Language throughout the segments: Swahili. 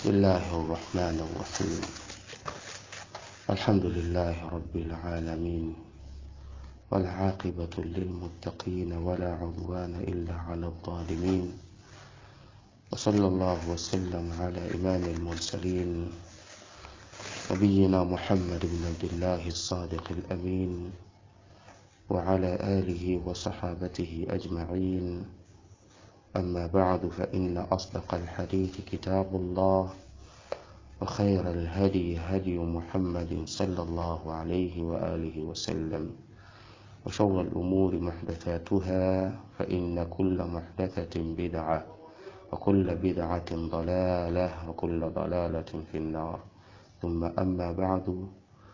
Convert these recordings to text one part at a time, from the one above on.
بسم الله الرحمن الرحيم الحمد لله رب العالمين والعاقبة للمتقين ولا عدوان إلا على الظالمين وصلى الله وسلم على إمام المرسلين نبينا محمد بن عبد الله الصادق الأمين وعلى آله وصحابته أجمعين أما بعد فإن أصدق الحديث كتاب الله وخير الهدي هدي محمد صلى الله عليه وآله وسلم وشر الأمور محدثاتها فإن كل محدثة بدعة وكل بدعة ضلالة وكل ضلالة في النار ثم أما بعد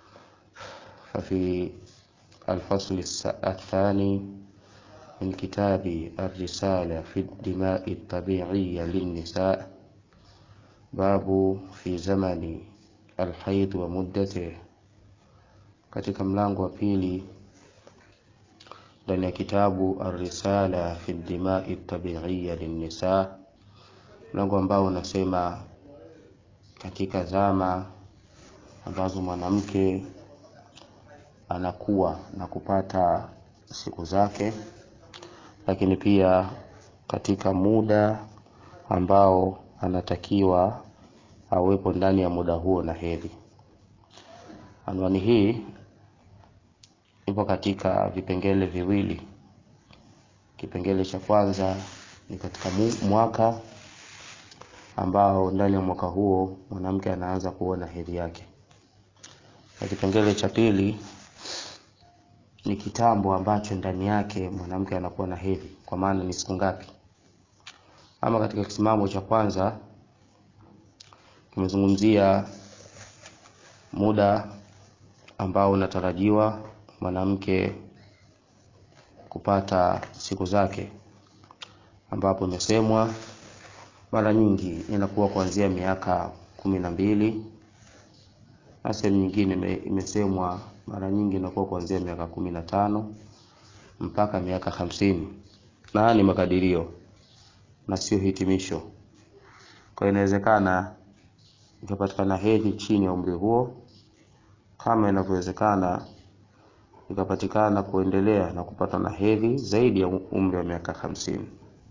ففي الفصل الثاني من كتاب الرسالة في الدماء الطبيعية للنساء باب في زمن الحيض ومدته katika mlango wa pili ndani ya kitabu Arrisala fi dimai tabiiya linnisa, mlango ambao unasema katika zama ambazo mwanamke anakuwa na kupata siku zake, lakini pia katika muda ambao anatakiwa awepo ndani ya muda huo na hedhi. Anwani hii ipo katika vipengele viwili. Kipengele cha kwanza ni katika mwaka ambao ndani ya mwaka huo mwanamke anaanza kuona hedhi yake, na kipengele cha pili ni kitambo ambacho ndani yake mwanamke anakuwa na hedhi, kwa maana ni siku ngapi. Ama katika kisimamo cha kwanza tumezungumzia muda ambao unatarajiwa mwanamke kupata siku zake, ambapo imesemwa mara nyingi inakuwa kuanzia miaka kumi na mbili na sehemu nyingine imesemwa mara nyingi inakuwa kuanzia miaka kumi na tano mpaka miaka hamsini na ni makadirio na sio hitimisho. Kwa inawezekana ikapatikana hedhi chini ya umri huo, kama inavyowezekana ikapatikana kuendelea na kupata na hedhi zaidi ya umri wa miaka hamsini.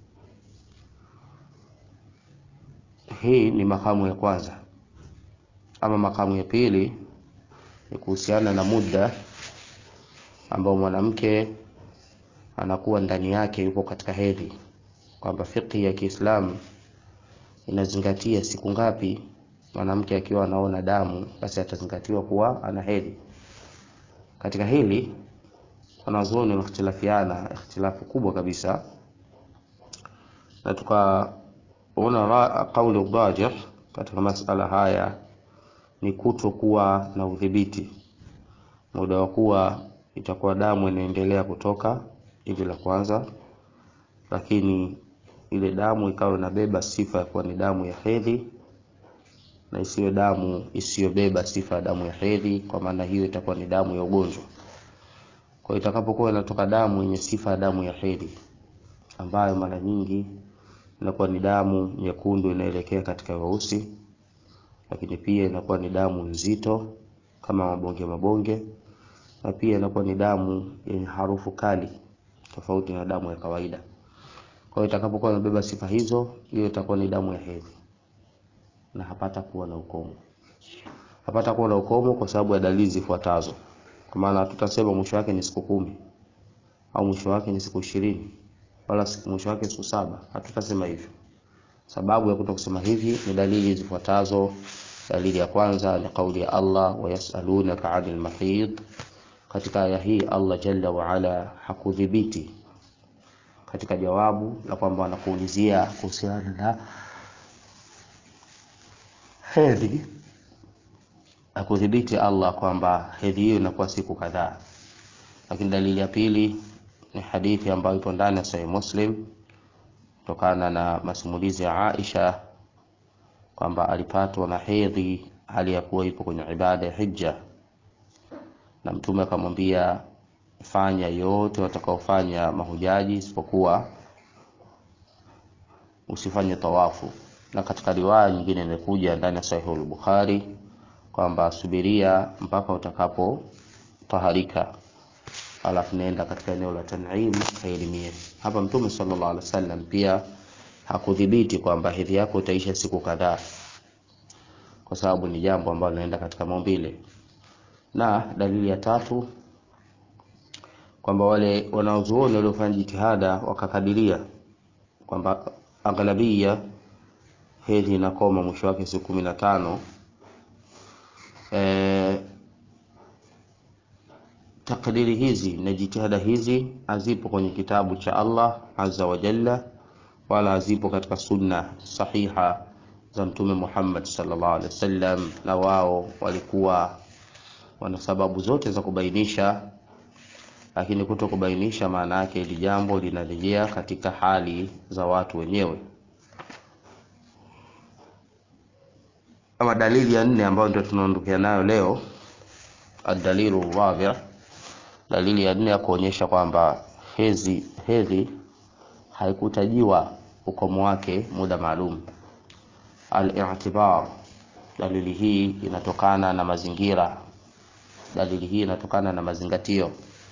Hii ni makamu ya kwanza. Ama makamu ya pili ni kuhusiana na muda ambao mwanamke anakuwa ndani yake yupo katika hedhi, kwamba fiqhi ya Kiislamu inazingatia siku ngapi mwanamke akiwa anaona damu, basi atazingatiwa kuwa ana hedhi. Katika hili wanazuoni wamehtilafiana ikhtilafu kubwa kabisa, na tukaona kauli rajih katika masala haya ni kutokuwa na udhibiti muda wa kuwa itakuwa damu inaendelea kutoka hivi la kwanza, lakini ile damu ikawa inabeba sifa ya kuwa ni damu ya hedhi na isiwe damu isiyobeba sifa ya damu ya hedhi, kwa maana hiyo itakuwa ni damu ya ugonjwa. Kwa itakapokuwa inatoka damu yenye sifa ya damu ya hedhi, ambayo mara nyingi inakuwa ni damu nyekundu inaelekea katika weusi, lakini pia inakuwa ni damu nzito kama mabonge mabonge, na pia inakuwa ni damu yenye harufu kali tofauti na damu ya kawaida. Kwa hiyo itakapokuwa inabeba sifa hizo, hiyo itakuwa ni damu ya hedhi na hapata kuwa na ukomo. Hapata kuwa na ukomo kwa sababu ya dalili zifuatazo. Kwa maana hatutasema mwisho wake ni siku kumi au mwisho wake ni siku ishirini wala mwisho wake siku saba. Hatutasema hivyo. Sababu ya kuto kusema hivi ni dalili zifuatazo. Dalili ya kwanza ni kauli ya Allah, wa yasalunaka anil mahid. Katika aya hii Allah jalla wa ala hakudhibiti katika jawabu la kwamba wanakuulizia kuhusiana na hedhi, hakudhibiti Allah kwamba hedhi hiyo inakuwa siku kadhaa. Lakini dalili ya pili ni hadithi ambayo ipo ndani ya Sahih Muslim kutokana na masimulizi ya Aisha kwamba alipatwa na hedhi hali ya kuwa ipo kwenye ibada ya hija, na Mtume akamwambia fanya yote watakaofanya mahujaji isipokuwa usifanye tawafu na katika riwaya nyingine imekuja ndani ya Sahih al-Bukhari kwamba subiria mpaka utakapo taharika, alafu nenda katika eneo la Tan'im kaelimie. Hapa Mtume sallallahu alaihi wasallam pia hakudhibiti kwamba hedhi yako itaisha siku kadhaa, kwa sababu ni jambo ambalo linaenda katika maumbile. Na dalili ya tatu kwamba wale wanaozuoni waliofanya jitihada wakakadiria kwamba aghlabia hedhi inakoma mwisho wake siku kumi na tano. E, takdiri hizi na jitihada hizi hazipo kwenye kitabu cha Allah azza wa jalla, wala hazipo katika sunna sahiha za Mtume Muhammad sallallahu alaihi wasallam, na wao walikuwa wana sababu zote za kubainisha, lakini kuto kubainisha maana yake hili jambo linarejea katika hali za watu wenyewe. Kama dalili ya nne ambayo ndio tunaondokea nayo leo, adalilu rabi, dalili ya nne ya kuonyesha kwamba hedhi hedhi haikutajiwa ukomo wake muda maalum. Al-i'tibar, dalili hii inatokana na mazingira, dalili hii inatokana na mazingatio,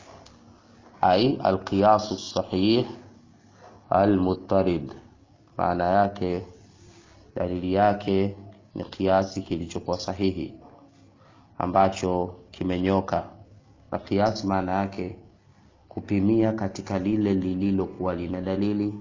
ai alqiyasu sahih almuttarid, maana yake dalili yake ni kiasi kilichokuwa sahihi ambacho kimenyoka. Na kiasi maana yake kupimia katika lile lililokuwa lina dalili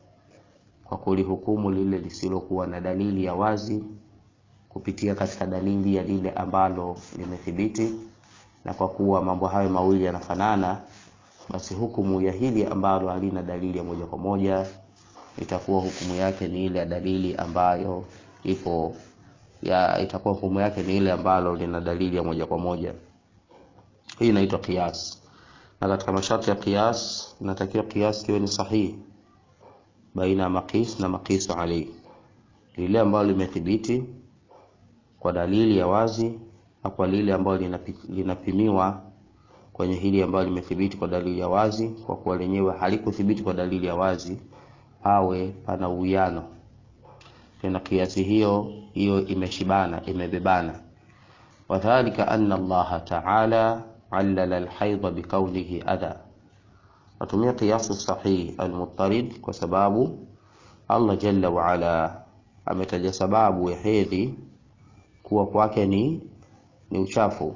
kwa kulihukumu lile lisilokuwa na dalili ya wazi kupitia katika dalili ya lile ambalo limethibiti, na kwa kuwa mambo hayo mawili yanafanana, basi hukumu ya hili ambalo halina dalili ya moja kwa moja itakuwa hukumu yake ni ile ya dalili ambayo ipo ya itakuwa hukumu yake ni ile ambalo lina dalili ya moja kwa moja. Hii inaitwa qiyas, na katika masharti ya qiyas inatakiwa qiyas kiwe ni sahihi baina ya maqis na maqisu alayhi, lile ambalo limethibiti kwa dalili ya wazi na kwa lile ambalo linapimiwa kwenye hili ambalo limethibiti kwa dalili ya wazi, kwa kuwa lenyewe halikuthibiti kwa dalili ya wazi, awe pana uwiano tena kiasi hiyo hiyo imeshibana imebebana. Wadhalika anna Allaha ta'ala allala alhaidha bikaunihi adha, natumia qiyasu sahih almuttarid kwa sababu Allah jalla wa ala ametaja sababu ya hedhi kuwa kwake ni ni uchafu.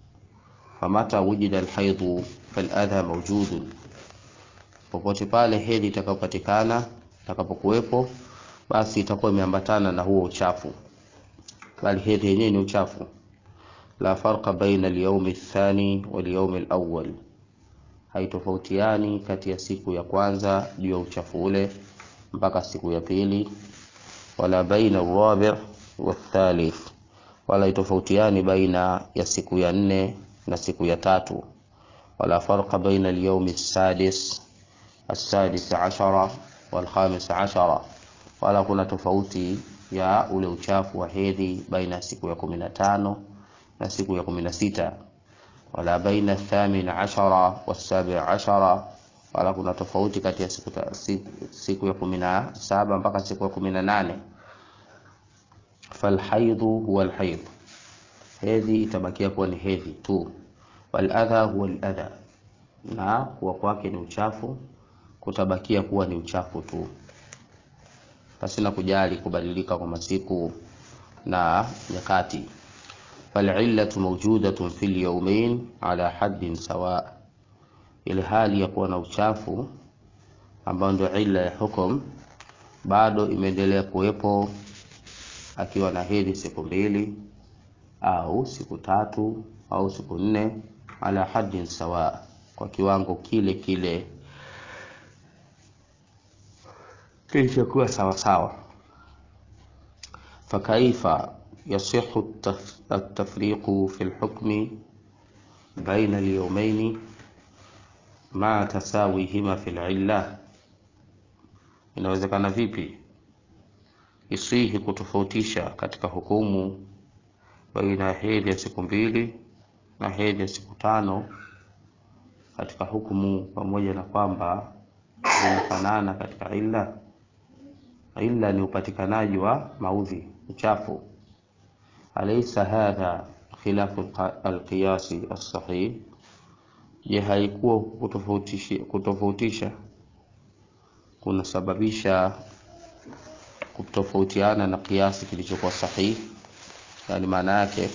Famata wujida alhaidhu faladha mawjudun, popote pale hedhi itakapopatikana itakapokuwepo basi itakuwa imeambatana na huo uchafu, bali hedhi yenyewe ni uchafu. La farqa baina al-yawm ath-thani wal-yawm al-awwal, haitofautiani kati ya siku ya kwanza juu ya uchafu ule mpaka siku ya pili. Wala baina ar-rabi' wath-thalith, wala haitofautiani baina ya siku ya nne na siku ya tatu. Wala farqa baina al-yawm as-sadis as-sadis ashara wal-khamis ashara wala kuna tofauti ya ule uchafu wa hedhi baina ya siku ya kumi na tano na siku ya kumi na sita wala baina thamin ashara wasabi ashara, wala kuna tofauti kati ya siku, siku, siku ya kumi na saba mpaka siku ya kumi na nane Falhaidhu huwa alhaidh, hedhi itabakia kuwa ni hedhi tu. Waladha huwa aladha, na kuwa kwake ni uchafu kutabakia kuwa ni uchafu tu pasina kujali kubadilika kwa masiku na nyakati. Falillatu mawjudatun fil yawmain ala haddin sawa, ile hali ya kuwa na uchafu ambayo ndio illa ya hukum bado imeendelea kuwepo akiwa na hedhi siku mbili au siku tatu au siku nne, ala haddin sawa, kwa kiwango kile kile kilichokuwa sawa sawa. Fakaifa yasihu at-tafriqu fi al-hukmi baina al-yawmayn ma tasawihima fi al-illa, inawezekana vipi isihi kutofautisha katika hukumu baina ya hedhi ya siku mbili na hedhi ya siku tano katika hukumu, pamoja na kwamba zinafanana katika illa illa ni upatikanaji wa maudhi uchafu. Alaysa hadha khilafu alqiyasi as-sahih, je, haikuwa kutofautisha kutofautisha kunasababisha kutofautiana na kiasi kilichokuwa sahihi? Yani maana yake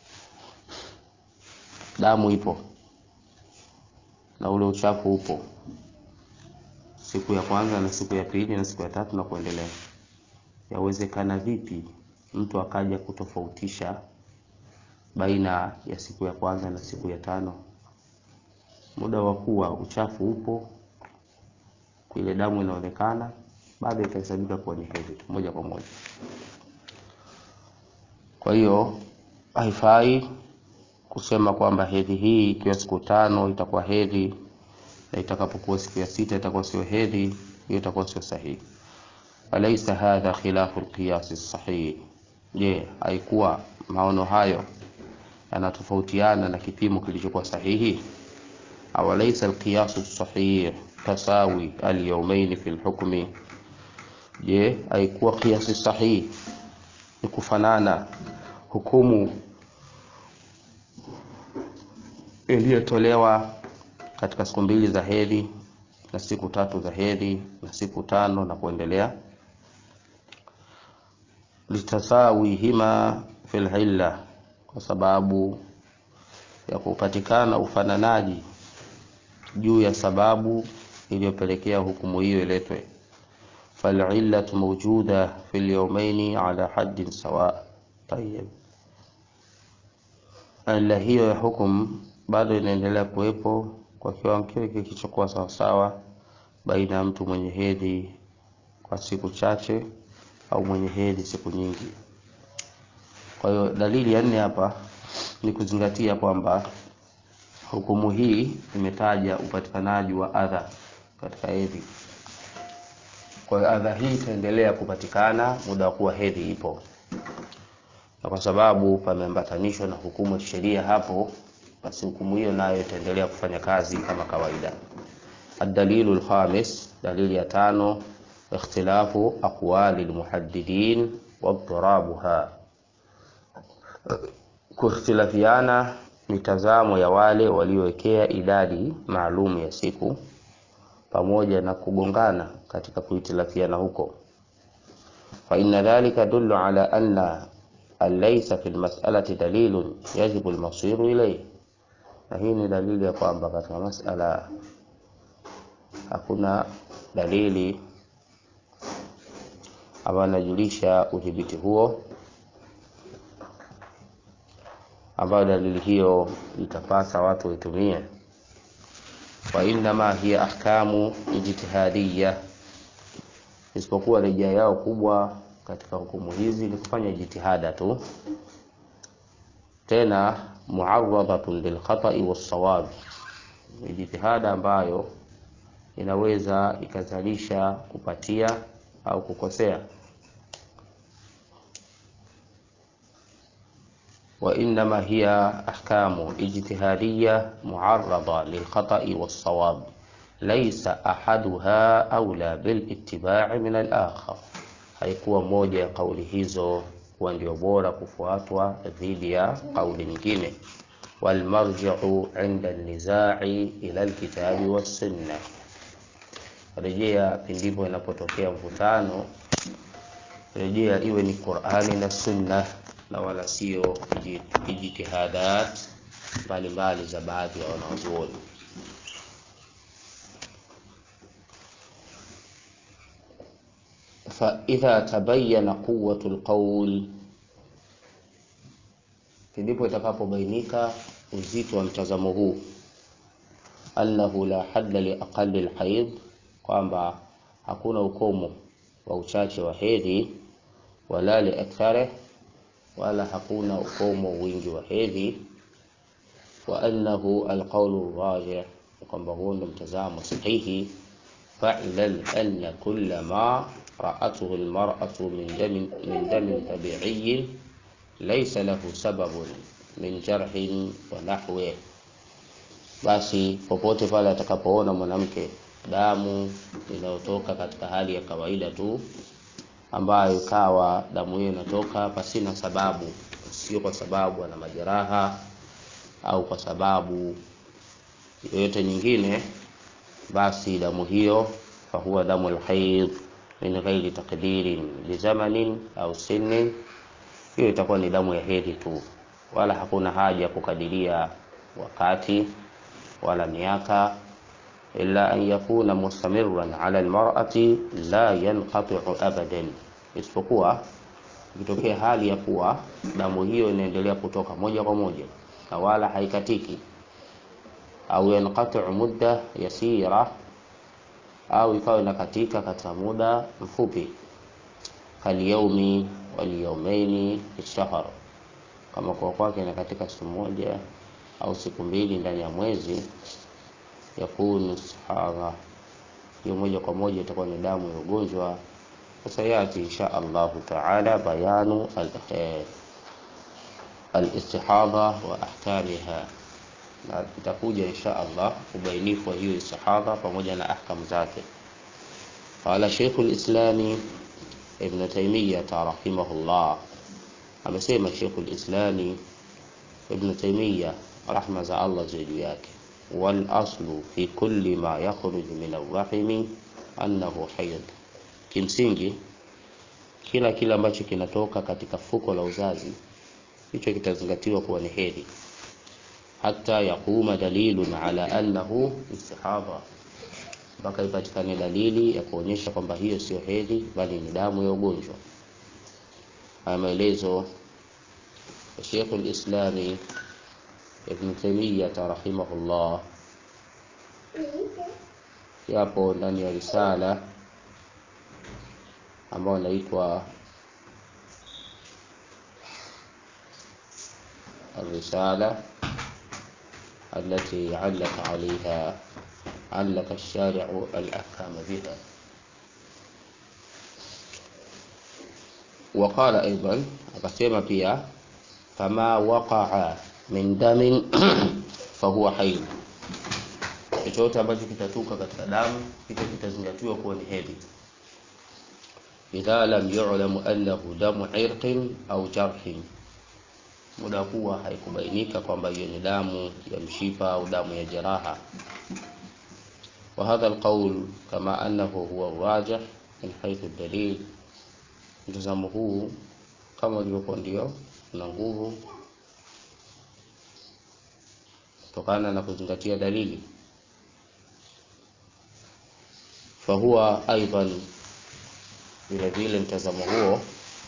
damu ipo na ule uchafu upo siku ya kwanza na siku ya pili na siku ya tatu na kuendelea. Yawezekana vipi mtu akaja kutofautisha baina ya siku ya kwanza na siku ya tano? Muda wa kuwa uchafu upo, ile damu inaonekana, bado itahesabika kuwa ni hedhi tu moja kwa moja. Kwa hiyo haifai kusema kwamba hedhi hii ikiwa siku tano itakuwa hedhi na itakapokuwa siku ya sita itakuwa sio hedhi, hiyo itakuwa sio sahihi. Alaysa hadha khilafu alqiyas sahih? Je, haikuwa maono hayo yanatofautiana na kipimo kilichokuwa sahihi? Aw alaysa alqiyas sahih tasawi alyawmayn fi alhukmi? Je, haikuwa qiyas sahihi ni kufanana hukumu iliyotolewa katika siku mbili za hedhi na siku tatu za hedhi na siku tano na kuendelea. litasawihima fil illa, kwa sababu ya kupatikana ufananaji juu ya sababu iliyopelekea hukumu hiyo iletwe. falillatu mawjuda fil yawmaini ala haddin sawa. Tayyib, illa hiyo ya hukumu bado inaendelea kuwepo kwa kiwango kile kilichokuwa sawasawa baina ya mtu mwenye hedhi kwa siku chache au mwenye hedhi siku nyingi. Kwa hiyo dalili ya nne hapa ni kuzingatia kwamba hukumu hii imetaja upatikanaji wa adha katika hedhi. Kwa hiyo adha hii itaendelea kupatikana muda wa kuwa hedhi ipo, na kwa sababu pameambatanishwa na hukumu ya sheria hapo basi hukumu hiyo nayo itaendelea kufanya kazi kama kawaida. Ad-dalilu al-khamis, dalili ya tano, ikhtilafu aqwali al-muhaddidin wa ittirabuha, kuikhtilafiana mitazamo ya wale waliowekea idadi maalum ya siku pamoja na kugongana katika kuhitilafiana huko. Fa inna dhalika dullu ala anna alaysa fi al-mas'alati dalilun yajibu al-masiru ilayhi na hii ni dalili ya kwamba katika masala hakuna dalili ambayo inajulisha udhibiti huo, ambayo dalili hiyo itapasa watu waitumie. Wa innama hiya ahkamu ijtihadiyya, isipokuwa rejea yao kubwa katika hukumu hizi ni kufanya jitihada tu, tena muarradatun lilkhatai wassawab, ni jitihada ambayo inaweza ikazalisha kupatia au kukosea. Wa innama hiya ahkamu ijtihadiyya muarrada lilkhatai wassawab laysa ahaduha aula bilittibai min alakhar, haikuwa moja ya kauli hizo kuwa ndio bora kufuatwa dhidi ya kauli nyingine. Walmarjiu inda nizai ila alkitabi wassunna, rejea pindipo inapotokea mvutano, rejea iwe ni Qur'ani na Sunna na wala sio ijtihadat mbalimbali za baadhi ya wanazuoni. Faidha tabayana quwwatu lqaul, ndipo itakapobainika uzito wa mtazamo huu, annahu la hadda li aqali lhaidh, kwamba hakuna ukomo wa uchache wa hedhi, wala li aktharih, wala hakuna ukomo wingi wa hedhi, wa annahu alqaulu rajih, kwamba huo ndo mtazamo sahihi. Fa'lam anna kulla ma ra'atuhu almar'atu min damin min damin tabi'iyyin laysa lahu sababun min jarhin wa nahwi, basi popote pale atakapoona mwanamke damu inayotoka katika hali ya kawaida tu ambayo ikawa damu hiyo inatoka pasina sababu, sio kwa sababu ana majeraha au kwa sababu yoyote nyingine, basi damu hiyo fahuwa damu alhaid min ghairi taqdirin lizamanin au sinnin, hiyo itakuwa ni damu ya hedhi tu, wala hakuna haja ya kukadiria wakati wala miaka illa an yakuna mustamirran ala almar'ati la yanqati'u abadan, isipokuwa ikitokea hali ya kuwa damu hiyo inaendelea kutoka moja kwa moja na wala haikatiki, au yanqati'u mudda yasira, au ikawa inakatika katika muda mfupi, kalyaumi walyaumaini fi shahr, kama kwa kwake inakatika siku moja au siku mbili ndani ya mwezi yakunu istihadha, hiyo moja kwa moja itakuwa ni damu ya ugonjwa. Sayati insha Allahu taala bayanu alistihadha wa ahkamiha, na itakuja insha Allah ubainifu wa hiyo istihadha pamoja na ahkamu zake. Qala Sheikh al-Islami Ibn Taymiyyah rahimahullah, amesema Sheikh al-Islami Ibn Taymiyyah rahma za Allah ziwe juu yake wal aslu fi kulli ma yakhruju min arrahimi annahu hayd, kimsingi kila kile ambacho kinatoka katika fuko la uzazi hicho kitazingatiwa kuwa ni hedhi, hata yaquma dalilun ala annahu istihadha, mpaka ipatikane dalili ya kuonyesha kwamba hiyo sio hedhi bali ni damu ya ugonjwa. Haya maelezo ya Sheikhul Islami Ibn Taymiyyah rahimahullah yapo ndani ya risala ambayo inaitwa الرسالة التي علق عليها علق الشارع الأحكام بها وقال أيضا akasema pia fama waqa'a min damin fahuwa haid, chochote ambacho kitatoka katika damu hicho kitazingatiwa kuwa ni hedhi, idha lam yu'lam annahu damu irqin au jarhin, muda kuwa haikubainika kwamba hiyo ni damu ya mshipa au damu ya jeraha. Wa hadha alqawl kama annahu huwa rajih min haythu dalil, mtazamo huu kama ulivyokuwa ndio una nguvu kutokana na kuzingatia dalili. Fahuwa aidan, vile vile mtazamo huo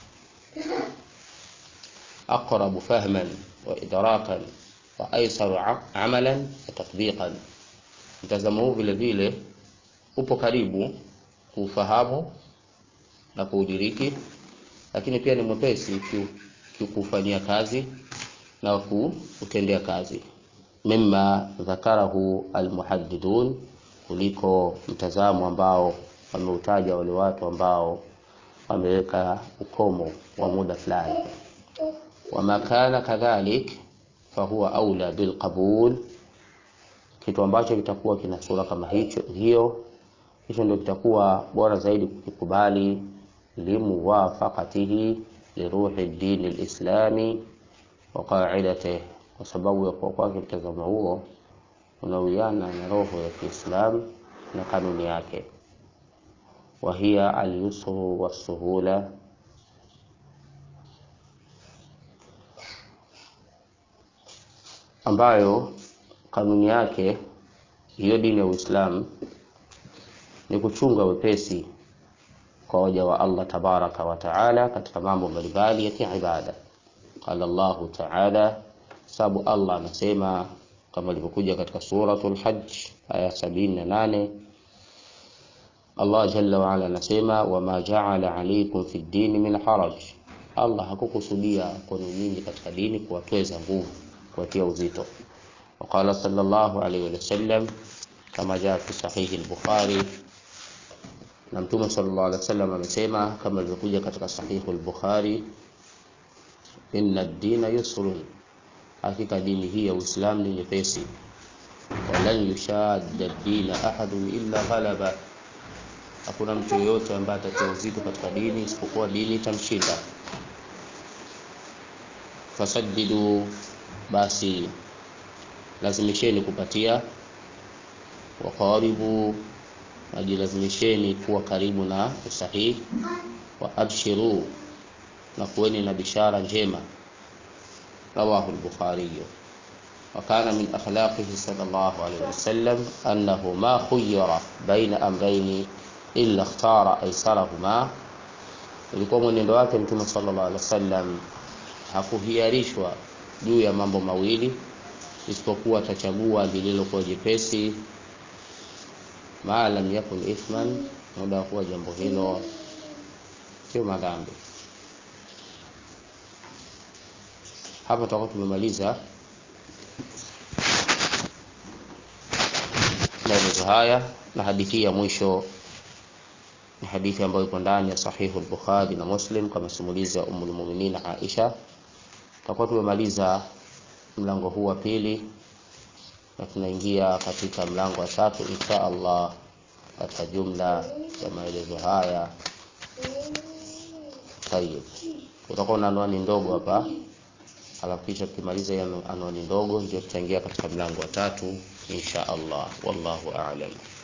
aqrabu fahman wa idrakan wa aisaru amalan wa tatbiqan, mtazamo huu vile vile upo karibu kuufahamu na kuudiriki, lakini pia ni mwepesi kufanyia kazi na kutendea kazi mimma dhakarahu almuhaddidun, kuliko mtazamo ambao wameutaja wale watu ambao wameweka ukomo wa muda fulani. Wama kana kadhalik fahuwa aula bilqabul, kitu ambacho kitakuwa kina sura kama hicho hiyo, hicho ndio kitakuwa bora zaidi kukikubali, limuwafaqatihi liruhi dini lislami wa qaidatihi kwa sababu ya kuwa kwake mtazamo huo unawiana na roho ya Kiislamu na kanuni yake, wa hiya alyusru wassuhula, ambayo kanuni yake hiyo dini ya Uislamu ni kuchunga wepesi kwa waja wa Allah tabaraka wa taala katika mambo mbalimbali ya kiibada. Qala Allahu taala sababu Allah anasema kama ilivyokuja katika suratul Hajj aya sabini na nane Allah jalla waala anasema wama jaala alaikum fi ddini min haraj, Allah hakukusudia kwenu nyinyi katika dini kuwatweza nguvu, kuwatia uzito. Waqala sallallahu alaihi wasallam kama jaa fi sahihi al-Bukhari, na Mtume sallallahu alaihi wasallam amesema kama ilivyokuja katika sahihu al-Bukhari, inna ad-dina yusrun Hakika dini hii ya Uislamu ni nyepesi, walan yushadda dina ahadun illa ghalaba, hakuna mtu yeyote ambaye atatia uzito katika dini isipokuwa dini itamshinda fasaddidu basi lazimisheni kupatia waqaribu najilazimisheni kuwa karibu na usahihi wa abshiru na kuweni na bishara njema rawahu al-bukhari وكان من أخلاقه صلى الله عليه وسلم أنه ما خير بين أمرين إلا اختار أيسرهما ilikuwa mwenendo wake mtume sallallahu alaihi wasallam hakuhiarishwa juu ya mambo mawili isipokuwa atachagua lililokuwa jepesi ma lam yakun ithman muda kuwa jambo hilo sio madhambi hapa tutakuwa tumemaliza maelezo haya na hadithi ya mwisho ni hadithi ambayo ipo ndani ya sahihu al-Bukhari na Muslim kama simulizi ya Ummul Mu'minin Aisha. Tutakuwa tumemaliza mlango huu wa pili na tunaingia katika mlango wa tatu insha Allah katika jumla ya maelezo haya. Tayeb, utakuwa na anwani ndogo hapa, alafu kisha tukimaliza hiyo anwani ndogo ndio tutaingia katika mlango wa tatu insha Allah. Wallahu a'lam.